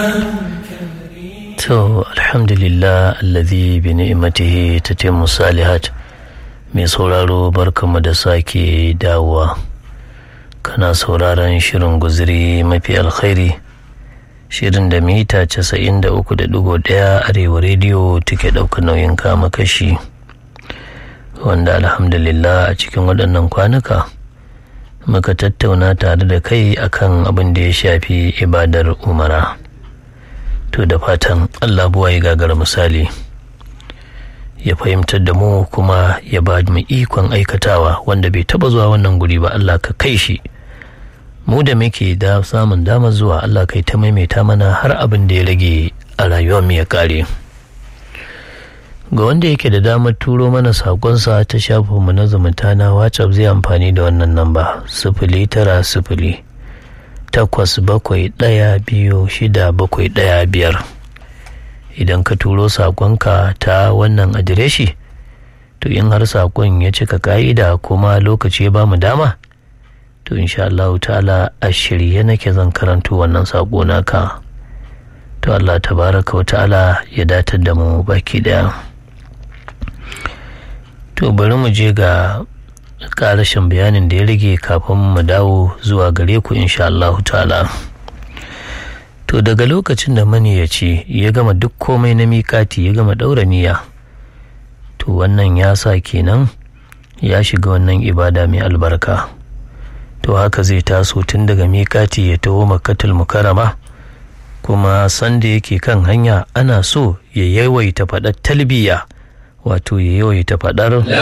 To, alhamdulillah allazi bi ni'matihi tatimmu salihat mai sauraro barkamu da sake dawowa kana sauraron shirin guziri mafi alkhairi shirin da mita casa'in da uku da digo ɗaya arewa rediyo take ɗaukar nauyin kama kashi wanda alhamdulillah a cikin waɗannan kwanuka muka tattauna tare da kai akan abin da ya shafi ibadar umara to da fatan allah buwa ya gagara misali ya fahimtar da mu kuma ya ba mu ikon aikatawa wanda bai taba zuwa wannan guri ba allah ka kai shi mu da muke da samun dama zuwa allah kai ta maimaita mana har abin da ya rage a rayuwar mu ya kare ga wanda yake da damar turo mana sakonsa ta shafinmu na zumunta na whatsapp zai amfani da wannan namba sifili tara sifili takwas bakwai ɗaya biyu shida bakwai ɗaya biyar idan ka turo sakonka ta wannan adireshi to in har sakon ya cika ka'ida kuma lokaci ya ba mu dama to insha Allah ta'ala a shirye nake zan karanto wannan sako naka to Allah tabaraka wa ta'ala ya datar da mu baki daya to bari mu je ga karashin bayanin da ya rage kafin mu dawo zuwa gare ku insha Allah ta'ala to daga lokacin da maniyaci ya gama duk komai na mikati ya gama ɗaura niyya to wannan ya sa kenan ya shiga wannan ibada mai albarka to haka zai taso tun daga mikati ya taho makatul mukarama kuma sanda yake kan hanya ana so ya yawaita faɗar talbiya wato ya yawaita faɗar